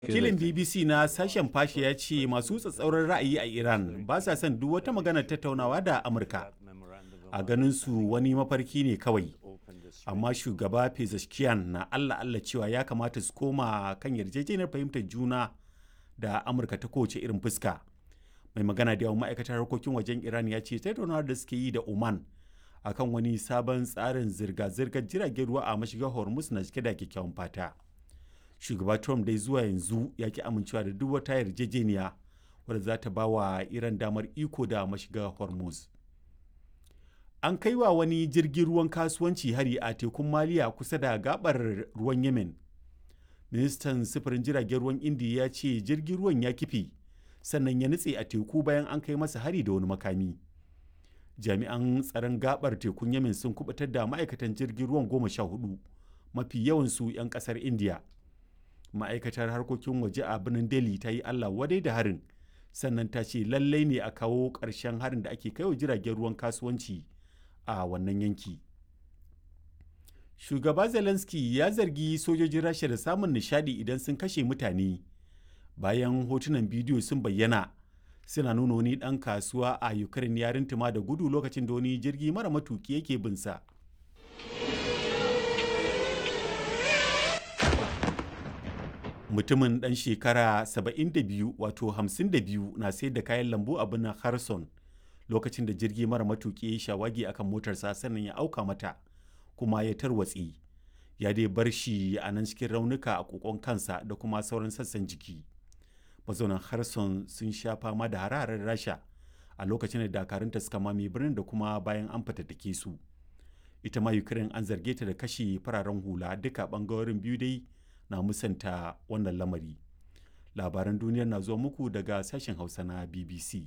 Wakilin BBC na sashen fashe ya ce masu tsatsauran ra'ayi a Iran ba sa son duk wata maganar tattaunawa da Amurka. A ganin su wani mafarki ne kawai. Amma shugaba Pezeshkian na Allah Allah cewa ya kamata su koma kan yarjejeniyar fahimtar juna da Amurka ta kowace irin fuska. Mai magana da yawan ma'aikatar harkokin wajen Iran ya ce tattaunawar da suke yi da Oman akan wani sabon tsarin zirga-zirgar jiragen ruwa a mashigar Hormuz na cike da kyakkyawan fata. shugaba trump dai zuwa yanzu ya ki amincewa da duk wata yarjejeniya wadda za ta ba wa iran damar iko da mashiga hormuz an kai wa wani jirgin ruwan kasuwanci hari a tekun maliya kusa da gabar ruwan yemen ministan sufurin jiragen ruwan indiya ya ce jirgin ruwan ya kife sannan ya nutse a teku bayan an kai masa hari da wani makami jami'an tsaron gabar tekun yemen sun kubutar da ma'aikatan jirgin ruwan goma sha hudu mafi yawansu 'yan kasar indiya ma'aikatar harkokin waje a birnin delhi ta yi allah wadai da harin sannan ta ce lallai ne a kawo ƙarshen harin da ake kaiwa jiragen ruwan kasuwanci a wannan yanki shugaba zelensky ya zargi sojojin rasha da samun nishadi idan sun kashe mutane bayan hotunan bidiyo sun bayyana suna nuna wani ɗan kasuwa a ukraine ya rintuma da gudu lokacin da wani jirgi mara matuki yake binsa mutumin ɗan shekara 72 wato 52 na sayar da kayan lambu a birnin harson lokacin da jirgi mara matuki ya shawagi akan motarsa sannan ya auka mata kuma ya tarwatse ya dai bar shi a nan cikin raunuka a kokon kansa da kuma sauran sassan jiki mazaunan harson sun sha fama da hararen rasha a lokacin da dakarunta suka mame birnin da kuma bayan an fatattake su ita ma ukraine an zarge ta da kashe fararen hula duka bangarorin biyu dai na musanta wannan lamari labaran duniyar na zuwa muku daga sashen hausa na bbc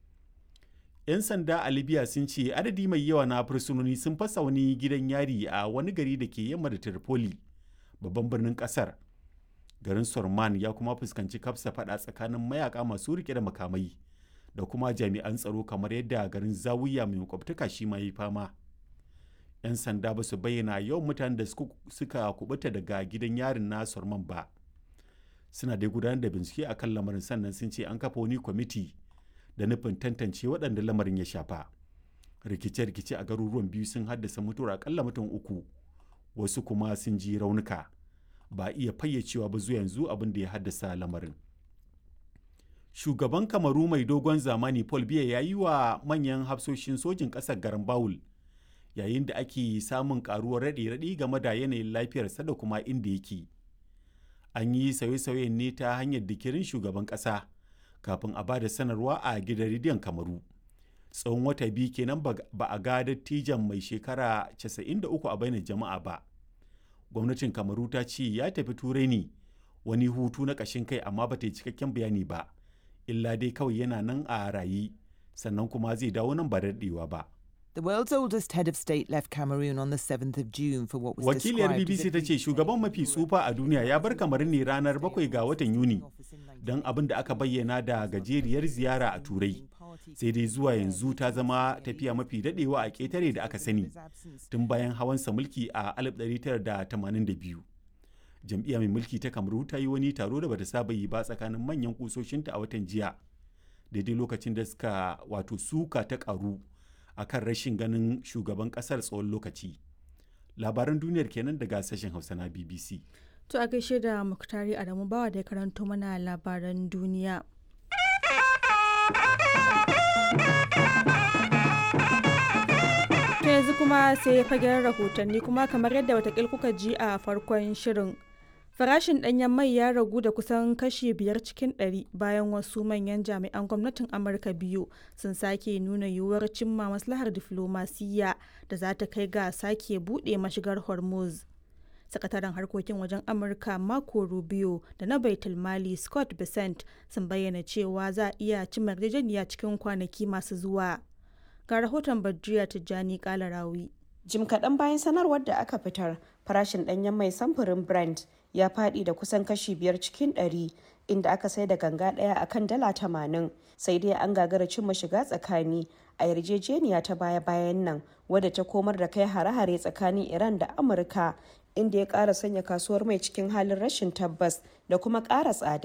'yan sanda a libya sun ce adadi mai yawa na fursunoni sun fasa wani gidan yari a wani gari da ke yamma da tripoli babban birnin kasar garin sorman ya kuma fuskanci kafsa fada tsakanin mayaka masu rike da makamai da kuma jami'an tsaro kamar yadda garin zawiya mai makwabtaka shi ma yi fama 'yan sanda ba su bayyana yawan mutanen da suka kubuta daga gidan yarin na sorman ba suna dai gudanar da bincike a kan lamarin sannan sun ce an kafa wani kwamiti da nufin tantance waɗanda lamarin ya shafa rikice-rikice a garuruwan biyu sun haddasa mutuwar akalla mutum uku wasu kuma sun ji raunuka ba iya fayyacewa ba zuwa yanzu abin da ya haddasa lamarin shugaban kamaru mai dogon zamani paul biya ya yi wa manyan hafsoshin sojin ƙasar garin bawul yayin da ake samun karuwar raɗe-raɗi game da yanayin lafiyarsa da kuma inda yake an yi sauye-sauyen ne ta hanyar dikirin shugaban ƙasa kafin a ba da sanarwa a gidan rediyon kamaru tsawon wata biyu kenan ba a ga dattijan mai shekara 93 a bainar jama'a ba gwamnatin kamaru ta ce ya tafi turai ne wani hutu na ƙashin kai amma ba ta yi cikakken bayani ba illa dai kawai yana nan a rayi sannan kuma zai dawo nan ba daɗewa ba The world's oldest head of state left Cameroon on the 7th of June for what was Wakiliyar BBC ta ce shugaban mafi tsufa a duniya ya bar kamarin ne ranar 7 ga watan Yuni don abin da aka bayyana da gajeriyar ziyara a Turai. Sai dai zuwa yanzu ta zama tafiya mafi dadewa a ƙetare da aka sani tun bayan hawansa mulki a 1982. Jam'iyya mai mulki ta Kamaru ta yi wani taro da bata saba yi ba tsakanin manyan kusoshinta a watan jiya. Daidai lokacin da suka wato suka ta karu. a kan rashin ganin shugaban kasar tsawon lokaci labaran duniyar kenan daga sashen hausa na bbc to a gaishe da muktari adamu bawa da ya karanto mana labaran duniya ta yanzu kuma sai fagen rahotanni kuma kamar yadda watakil kuka ji a farkon shirin farashin ɗanyen mai ya ragu da kusan kashi biyar cikin ɗari bayan wasu manyan jami'an gwamnatin amurka biyu sun sake nuna yiwuwar cimma maslahar diflomasiyya da za ta kai ga sake buɗe mashigar hormuz sakataren harkokin wajen amurka marco rubio da na baitul mali scott besant sun bayyana cewa za a iya cimma yarjejeniya cikin kwanaki masu zuwa ga rahoton badriya tijjani kalarawi jim kaɗan bayan sanarwar da aka fitar farashin ɗanyen mai samfurin brent ya faɗi da kusan kashi biyar cikin ɗari inda aka sai da ganga ɗaya a kan dala tamanin sai dai an gagara cimma shiga tsakani a yarjejeniya ta baya-bayan nan wadda ta komar da kai hare-hare tsakanin iran da amurka inda ya ƙara sanya kasuwar mai cikin halin rashin tabbas da kuma ƙara tsada